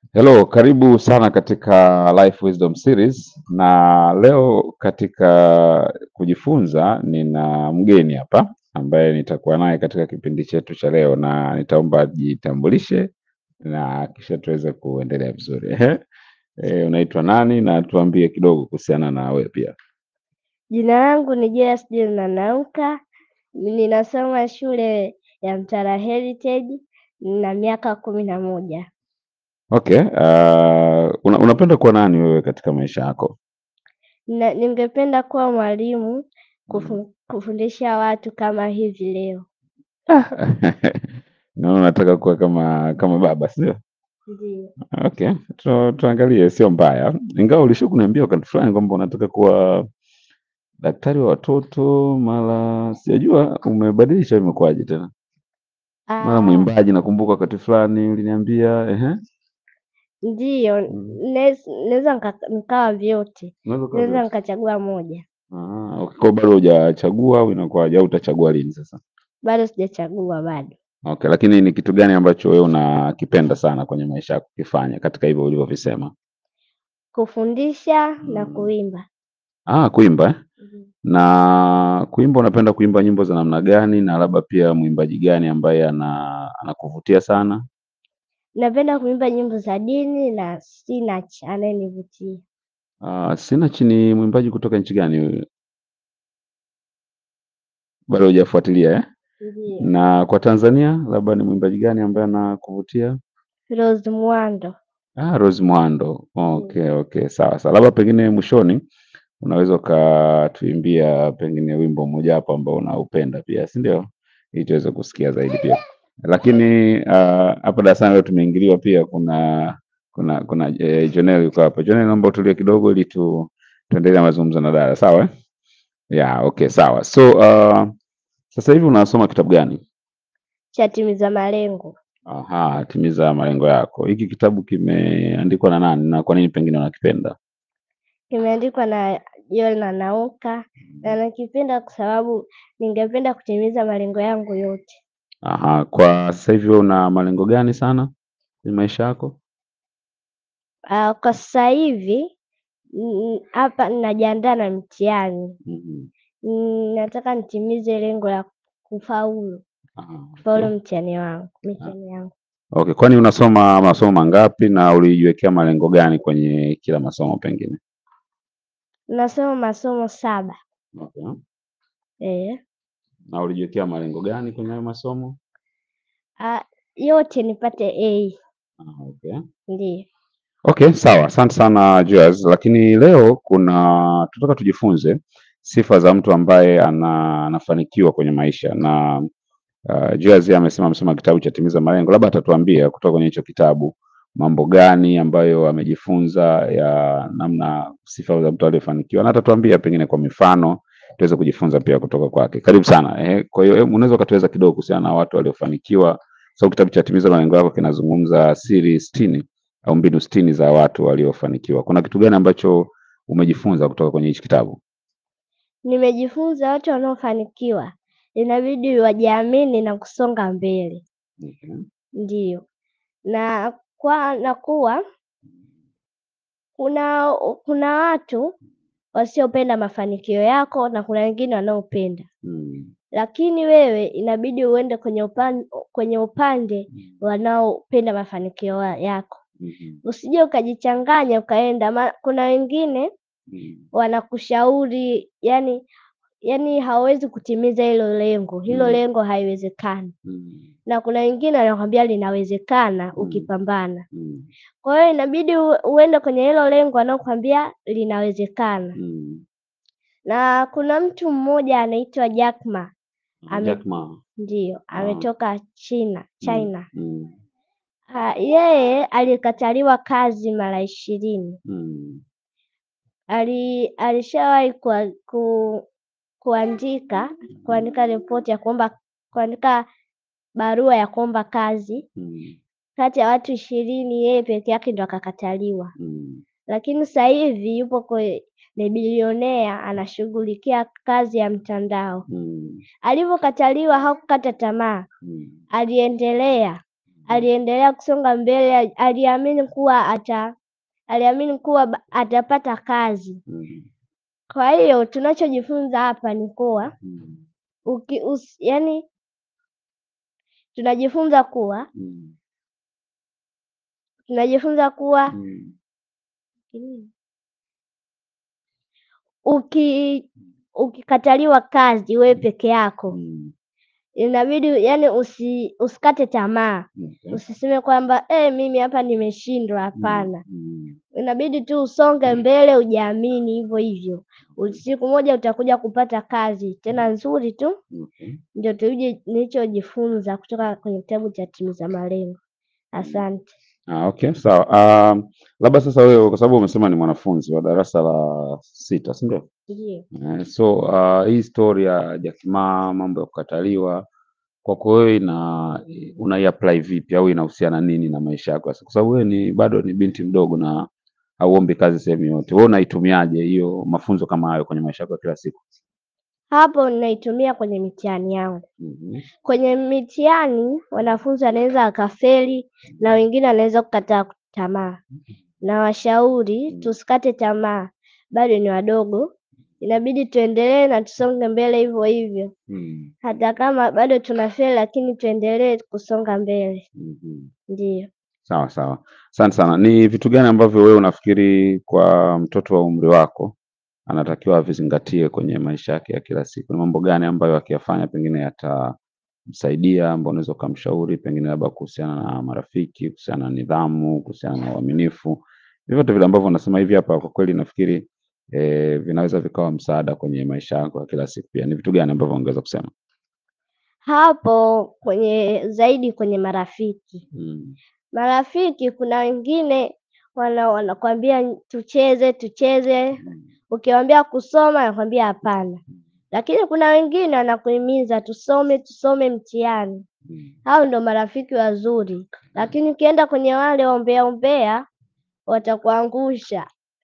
Hello, karibu sana katika Life Wisdom Series na leo katika kujifunza nina mgeni hapa ambaye nitakuwa naye katika kipindi chetu cha leo na nitaomba ajitambulishe na kisha tuweze kuendelea vizuri. Ehe, eh, unaitwa nani na tuambie kidogo kuhusiana na wewe pia. Jina langu ni Joyce John Nanauka, ninasoma shule ya Mtara Heritage, nina miaka kumi na moja. Okay, uh, una, unapenda kuwa nani wewe katika maisha yako? Na ningependa kuwa mwalimu kufu, kufundisha watu kama hivi leo. Naona unataka kuwa kama kama baba, sio? Ndio. Okay, tu, tuangalie, sio mbaya, ingawa ulisha kuniambia wakati fulani kwamba unataka kuwa daktari wa watoto, mara sijajua umebadilisha, imekuwaje tena? Mara Ah, mwimbaji, nakumbuka wakati fulani uliniambia. Ehe, ndiyo, Mm. naweza naweza nika- nikawa vyote, unaweza kuwa naweza vyote. nikachagua moja, Ah, okay, kwa bado hujachagua au inakuwaje, au utachagua lini sasa? bado sijachagua bado. Okay, lakini ni kitu gani ambacho wewe unakipenda sana kwenye maisha yako kukifanya katika hivyo ulivyovisema? Kufundisha na Mm. kuimba. Ah, kuimba eh? Mhm. Na kuimba unapenda kuimba nyimbo za namna gani na labda pia mwimbaji gani ambaye ana anakuvutia sana? Napenda kuimba nyimbo za dini na Sinach anayenivutia. Ah, Sinach ni mwimbaji kutoka nchi gani huyu? Bado hujafuatilia eh? Ndio. Na kwa Tanzania labda ni mwimbaji gani ambaye anakuvutia? Rose Muhando. Ah, Rose Muhando. Ndio. Okay, okay, sawa sawa. Labda pengine mwishoni unaweza ukatuimbia pengine wimbo mmoja hapo ambao unaupenda pia, si ndio? Ili tuweze kusikia zaidi pia. Lakini ah, hapa darasani leo tumeingiliwa pia, kuna kuna kuna eh, Jonel yuko hapa. Jonel, naomba utulie kidogo ili tu tuendelee na mazungumzo na dada, sawa? eh? Yeah, okay, sawa. So uh, sasa hivi unasoma kitabu gani? cha timiza malengo. Aha, timiza malengo yako. Hiki kitabu kimeandikwa na nani na kwa nini pengine unakipenda? Kimeandikwa na Joel Nanauka na nakipenda kwa sababu ningependa kutimiza malengo yangu yote. Aha, kwa sasa hivi wewe una malengo gani sana kwenye maisha yako? Ah, kwa sasa hivi mm, hapa ninajiandaa na mtihani. Mhm. Mm, Nataka nitimize lengo la kufaulu, Aha, kufaulu okay. mtihani wangu, mitihani yangu. Okay, kwani unasoma masomo mangapi na ulijiwekea malengo gani kwenye kila masomo pengine? Nasoma masomo saba. Okay. Eh. Na ulijiwekea malengo gani kwenye hayo masomo? Ah, yote nipate A. Ah, okay. Ndio. Okay, sawa. Asante sana Joyce, lakini leo kuna tunataka tujifunze sifa za mtu ambaye ana, anafanikiwa kwenye maisha na uh, Joyce amesema amesoma kitabu cha Timiza Malengo, labda atatuambia kutoka kwenye hicho kitabu mambo gani ambayo amejifunza ya namna sifa za mtu aliyefanikiwa, na atatuambia pengine kwa mifano tuweze kujifunza pia kutoka kwake. Karibu sana. Eh, kwa hiyo eh, unaweza ukatueleza kidogo kuhusiana na watu waliofanikiwa, sababu kitabu cha Timiza Malengo yako kinazungumza siri sitini au mbinu sitini za watu waliofanikiwa. Kuna kitu gani ambacho umejifunza kutoka kwenye hichi kitabu? Nimejifunza watu wanaofanikiwa inabidi wajiamini na kusonga mbele. Okay. Ndiyo. Na kwa na kuwa kuna kuna watu wasiopenda mafanikio yako na kuna wengine wanaopenda. Mm. Lakini wewe inabidi uende kwenye upande kwenye upande Mm. wanaopenda mafanikio yako. Mhm. Usije ukajichanganya ukaenda ma, kuna wengine Mm. wanakushauri yani yani hawawezi kutimiza hilo lengo, hilo Mm. lengo haiwezekani. Mm. Na kuna wengine wanakwambia linawezekana Mm. ukipambana. Mm. Kwa hiyo inabidi u- uende kwenye hilo lengo wanaokwambia linawezekana. Mm. Na kuna mtu mmoja anaitwa Jack Ma, Ah, ame Jack Ma. ndio Ah. ametoka China Mm. China. Mm. Ah, yeye alikataliwa kazi mara ishirini. Mm. Ali alishawahi kua, ku, kuandika kuandika ripoti ya kuomba kuandika barua ya kuomba kazi. Mm. Kati ya watu ishirini yeye peke yake ndo akakataliwa. Mm. Lakini sasa hivi yupo kwe, ni bilionea anashughulikia kazi ya mtandao. Mm. Alivyokataliwa hakukata tamaa, Mm. aliendelea aliendelea kusonga mbele, ali- aliamini kuwa ata aliamini kuwa ba- atapata kazi. Mm. Kwa hiyo tunachojifunza hapa ni kuwa Mm. uki, us, yani tunajifunza kuwa Mm. tunajifunza kuwa Mm. uki ukikataliwa kazi wewe peke yako Mm. inabidi yani usi, usikate tamaa Okay. usiseme kwamba eh, mimi hapa nimeshindwa. Hapana, Mm. inabidi tu usonge mbele, ujiamini hivyo hivyo. U- Siku moja utakuja kupata kazi tena nzuri tu. Okay. Ndio tuje nilichojifunza kutoka kwenye kitabu cha Timiza Malengo. Asante. Ah, okay, sawa. Um, labda sasa wewe kwa sababu umesema ni mwanafunzi wa darasa la sita, si ndio? Ndiyo. Eh, so uh, hii story ya Jack Ma, mambo ya kukataliwa kwako wewe ina unaiapply vipi au inahusiana nini na maisha yako sasa? Kwa sababu wewe ni bado ni binti mdogo na hauombi kazi sehemu yote. Wewe unaitumiaje hiyo mafunzo kama hayo kwenye maisha yako ya kila siku? Hapo ninaitumia kwenye mitihani yangu. Mhm. Kwenye mitihani wanafunzi wanaweza wakafeli na wengine wanaweza kukataa tamaa. Na washauri tusikate tamaa, bado ni wadogo, inabidi tuendelee na tusonge mbele hivyo hivyo. Mm. Hata kama bado tunafeli, lakini tuendelee kusonga mbele. Mhm. Ndiyo. Sawa sawa, asante sana. Ni vitu gani ambavyo wewe unafikiri kwa mtoto wa umri wako anatakiwa avizingatie kwenye maisha yake ya kila siku? Ni mambo gani ambayo akiyafanya pengine yatamsaidia, ambao unaweza ukamshauri, pengine labda kuhusiana na marafiki, kuhusiana na nidhamu, kuhusiana na uaminifu, vyovyote vile ambavyo unasema hivi hapa, kwa kweli nafikiri eh, vinaweza vikawa msaada kwenye maisha yako ya kila siku. Pia ni vitu gani ambavyo ungeweza kusema? Hapo kwenye zaidi kwenye marafiki. Mm. Marafiki kuna wengine wana wanakwambia tucheze tucheze, Mm. ukiwaambia kusoma anakwambia hapana. Lakini kuna wengine wanakuhimiza tusome tusome mtihani. Mm. Hao ndo marafiki wazuri, lakini ukienda kwenye wale ombea ombea watakuangusha.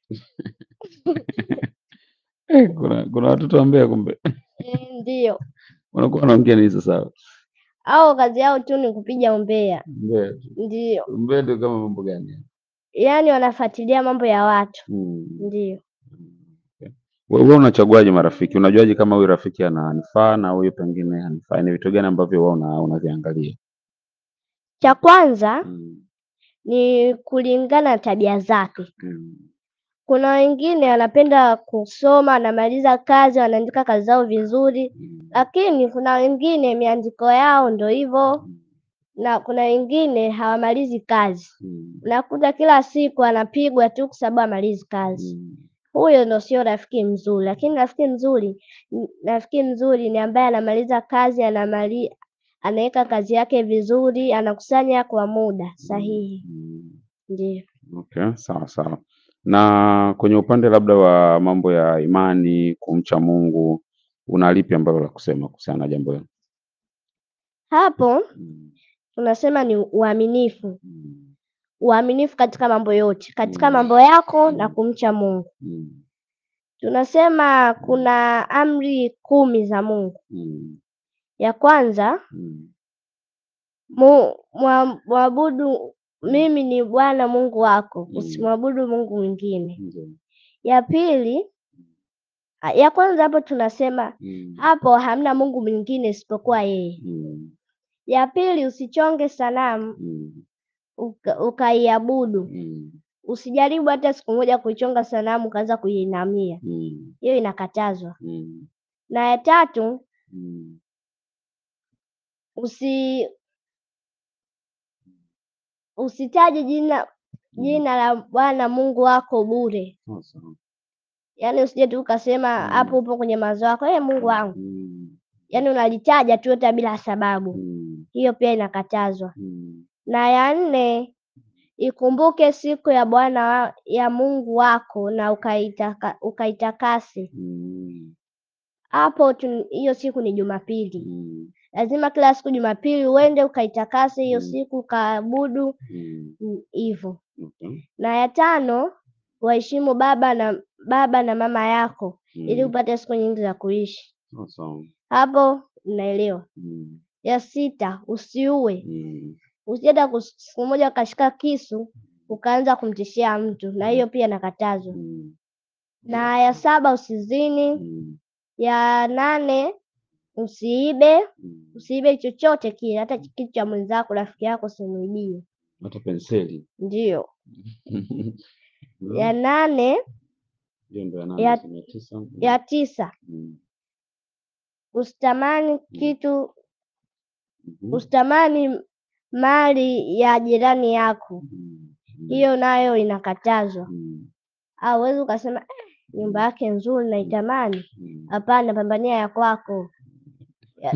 Eh, kuna kuna watoto wambea kumbe Eh, Ndiyo, wanakuwa wanaongea nini sasa? au kazi yao tu ni kupiga umbea. Mbea tu. Ndiyo, Mbea ndio kama mambo gani? yaani wanafuatilia mambo ya watu. Mm. Ndiyo. Okay. Wewe unachaguaje marafiki? Unajuaje kama huyu rafiki ananifaa na huyu pengine hanifai? Ni vitu gani ambavyo wewe una unaviangalia? Cha kwanza Mm. ni kulingana na tabia zake. Mm. Kuna wengine wanapenda kusoma, wanamaliza kazi, wanaandika kazi zao vizuri, Mm. lakini kuna wengine miandiko yao ndo hivyo, Mm. na kuna wengine hawamalizi kazi. Mm. Unakuta kila siku anapigwa tu kwa sababu hamalizi kazi. Mm. Huyo ndo sio rafiki mzuri. Lakini rafiki mzuri, rafiki mzuri ni ambaye anamaliza kazi, anamali anaweka kazi yake vizuri, anakusanya kwa muda sahihi. Mm. Ndiyo. Okay, sawa sawa. Na kwenye upande labda wa mambo ya imani, kumcha Mungu, una lipi ambalo la kusema kuhusiana na jambo hilo? Hapo Mm. tunasema ni uaminifu. Mm. Uaminifu katika mambo yote, katika Mm. mambo yako na Mm. kumcha Mungu. Mm. Tunasema kuna amri kumi za Mungu. Mm. Ya kwanza, Mm. mu, mwa- mwabudu mimi ni Bwana Mungu wako, Mm. usimwabudu Mungu mwingine. Ndio. Ya pili, a- ya kwanza hapo tunasema Mm. hapo hamna Mungu mwingine isipokuwa yeye. Mm. Ya pili, usichonge sanamu Mm. uka- ukaiabudu. Mm. Usijaribu hata siku moja kuichonga sanamu ukaanza kuiinamia, Mm. hiyo inakatazwa. Mm. Na ya tatu, Mm. usi usitaje jina jina la Bwana Mungu wako bure. Sawa sawa. Yaani usije tu ukasema Mm. hapo upo kwenye mawazo yako, eh, Mungu wangu, Mm. yaani unalitaja tu hata bila sababu, Mm. hiyo pia inakatazwa. Mm. Na ya nne, ikumbuke siku ya Bwana wa, ya Mungu wako na ukaitaka, ukaitakase. Mm. Hapo tu- hiyo siku ni Jumapili. Mm. Lazima kila siku Jumapili uende ukaitakase hiyo Mm. siku ukaabudu Mm. mm, hivyo. Okay. Na ya tano, waheshimu baba na baba na mama yako ili Mm. upate siku nyingi za kuishi. Sawa sawa. Hapo unaelewa. Mm. Ya sita, usiue. Mm. usienda kus- siku moja ukashika kisu ukaanza kumtishia mtu, na hiyo pia inakatazwa. Mm. Na ya saba usizini. Mm. Ya nane usiibe, Mm. usiibe chochote kile, hata kitu cha mwenzako, rafiki yako usimuibie. Hata penseli. Ndiyo. Mm. Ya nane, Hiyo ndo ya nane, ya- sema ya tisa. Mm. ya tisa Mm. usitamani kitu, Mhm. usitamani mali ya jirani yako, Mm. Mm. hiyo nayo inakatazwa. Mm. Au huwezi ukasema eh, nyumba yake nzuri naitamani. Mm. Hapana, pambania ya kwako. Ya,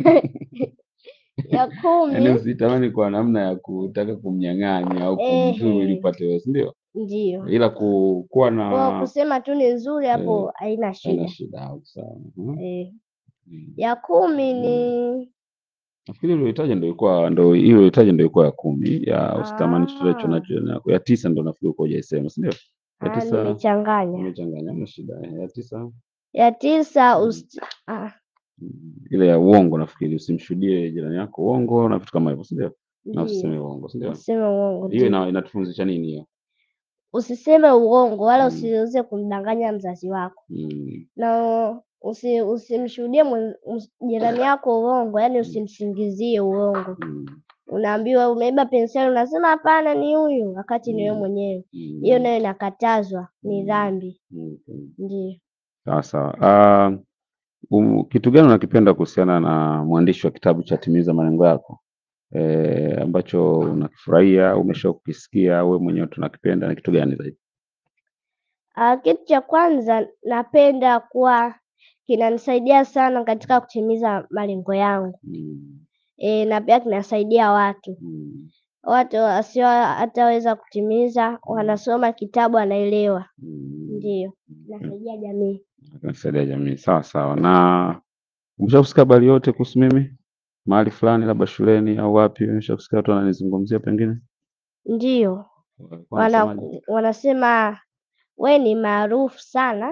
ya Yaani kumi usitamani kwa namna ya kutaka kumnyang'anya au kumdhuru ili ehe, upate wewe, si ndio? ndiyo. Ila ku, kuwa Kwa na kusema tu ni nzuri eh, hapo haina haina shida. shida au sawa. Mhm. Eh, Mm. ya kumi Mm. ni Nafikiri uliohitaji ndio ilikuwa ndio hiyo uliohitaji ndio ilikuwa ya kumi ya usitamani chochote ah, ulichonacho jirani yako. Ya tisa ndio nafikiri uko hujaisema, si ndio? Ya ah, tisa nimechanganya. umechanganya, hamna shida. Ya tisa Ya tisa mm. usi, ah, Mm. ile ya uongo nafikiri usimshuhudie jirani yako uongo na vitu kama hivyo, si ndio? Na ndiyo. usiseme uongo, si ndio? Usiseme uongo, Hiyo ndiyo. ina, inatufundisha nini hiyo? Usiseme uongo wala Mm. usiweze kumdanganya mzazi wako, Mm. na usi, usimshuhudie mwen- ms- jirani yako uongo, yaani Mm. usimsingizie uongo. Mm. Unaambiwa umeiba penseli, unasema hapana, ni huyu, wakati ni wewe Mm. mwenyewe. Hiyo Mm. nayo inakatazwa, ni Mm. dhambi. Okay. Ndiyo. Sawa sawa. Uh, um, kitu gani unakipenda kuhusiana na mwandishi wa kitabu cha Timiza Malengo Yako e, ambacho unakifurahia, umesha kukisikia wewe mwenyewe tunakipenda, ni kitu gani zaidi? Ah, kitu cha kwanza napenda kuwa kinanisaidia sana katika kutimiza malengo yangu. Mm. E, na pia kinasaidia watu Mm. watu wasio hataweza kutimiza, Mm. wanasoma kitabu wanaelewa. Mm. Ndiyo, Okay. inasaidia jamii. Kinasaidia jamii. Sawa sawa. Na umesha kusikia habari yote kuhusu mimi mahali fulani, labda shuleni au wapi? Umesha kusikia watu wananizungumzia pengine? Ndiyo, Walikuwa wana, wanasemaje? wanasema we ni maarufu sana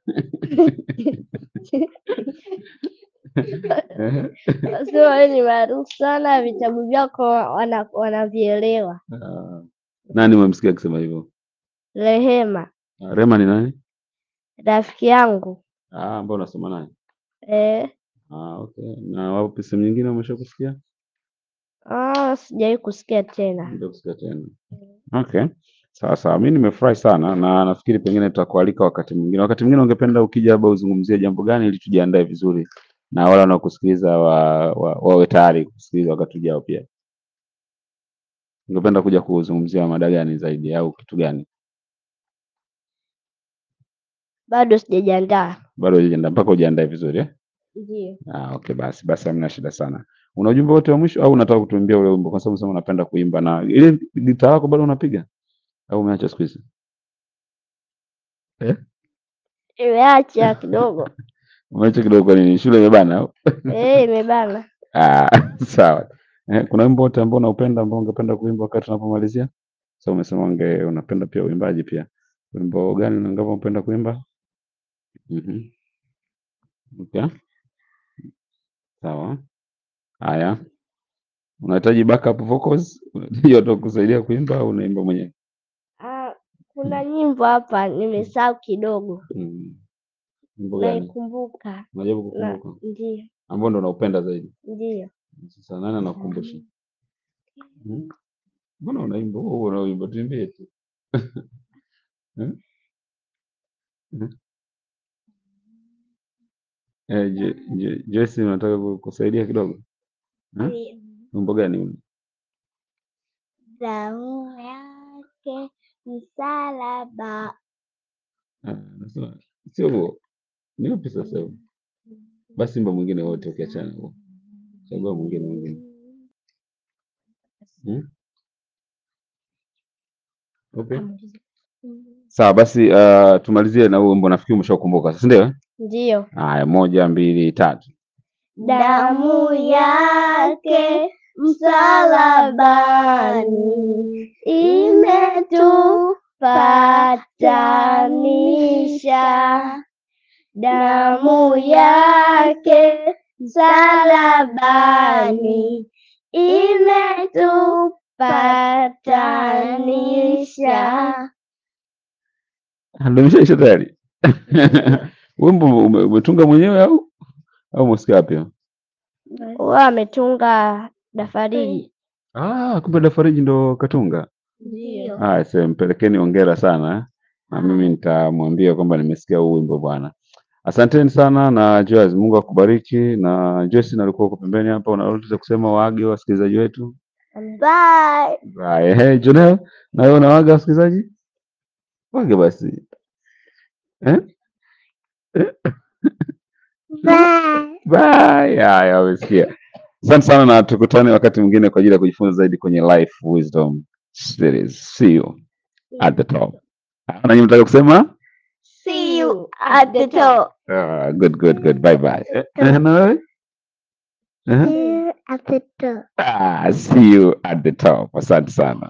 Ehe. wanasema we ni maarufu sana, vitabu vyako wana, wanavielewa. Ah, Nani umemsikia akisema hivyo? Rehema Ah, Rema ni nani? rafiki yangu Ah, ambao unasoma naye. eh, Ah, okay. Na wapi sehemu nyingine umesha kusikia? ah, sijawahi kusikia tena. Ndio kusikia tena. Okay. Sawa sawa. Mimi nimefurahi sana na nafikiri pengine tutakualika wakati mwingine. Wakati mwingine ungependa ukija labda uzungumzie jambo gani ili tujiandae vizuri na wale wanaokusikiliza wa, wa, wawe tayari kusikiliza wakati ujao pia. Ungependa kuja kuzungumzia mada gani zaidi au kitu gani? Bado sijajiandaa. Bado hujajiandaa mpaka ujiandae vizuri eh? Ndiyo. Ah, okay basi basi hamna shida sana. Una ujumbe wote wa mwisho au unataka kutuimbia ule wimbo kwa sababu unasema unapenda kuimba na ile gitaa lako bado unapiga au umeacha siku hizi? Eh? Imeacha kidogo Umeacha kidogo kwa nini? Shule imebana au? eh, imebana. Ah, sawa. Eh, kuna wimbo wote ambao unaupenda ambao ungependa kuimba wakati tunapomalizia? Sasa umesema unge unapenda pia uimbaji pia. Wimbo gani unangapa unapenda kuimba? Mhm. Okay. Sawa. Haya. Unahitaji backup vocals? Unahitaji watu wa kusaidia kuimba au unaimba mwenyewe? Ah, kuna nyimbo hapa nimesahau kidogo, Mm. Wimbo gani? naikumbuka Unajaribu na kukumbuka? ndio Ambao ndo unaupenda zaidi. ndio. Sasa nani anakukumbusha? Hmm? Mbona unaimba? Wewe unaimba tuimbie tu. Eh? Eh? Eh, Je- Je- Joyce unataka ku- kusaidia kidogo? Eh? Wimbo gani ule? Damu yake msalaba. Ah, nasema sio huo. Ni upi sasa huo? Basi imba mwingine wote ukiachana huo. Chagua mwingine mwingine. Hmm? Okay. Sawa basi uh, tumalizie na huo wimbo nafikiri umeshaukumbuka sasa ndio? eh? Ndio. Haya moja mbili tatu. Damu yake msalabani imetupatanisha. Damu yake msalabani imetupatanisha. Ndio imeshaisha tayari. Wimbo ume- umetunga mwenyewe au au umesikia wapi? Huyo ametunga Dafariji. Ah, kumbe Dafariji ndo katunga. Ndio. Ah, sasa mpelekeni hongera sana eh. Na mimi nitamwambia kwamba nimesikia huu wimbo bwana. Asanteni sana na Joyce, Mungu akubariki. Na Joyce, nalikuwa uko pembeni hapa, una lolote za kusema waage wasikilizaji wetu? Bye. Bye. Hey, Jonel, na wewe unawaga wasikilizaji? Wage basi. Eh? Bye. Bye. Haya, umesikia. Asante sana na tukutane wakati mwingine kwa ajili ya kujifunza zaidi kwenye Life Wisdom Series. See you at the top. Ah, Na nyinyi mtaka kusema? See you at the top. Ah, good, good, good. Bye bye. Eh, eh, na wewe? Eh? See you at the top. Ah, see you at the top. Asante sana.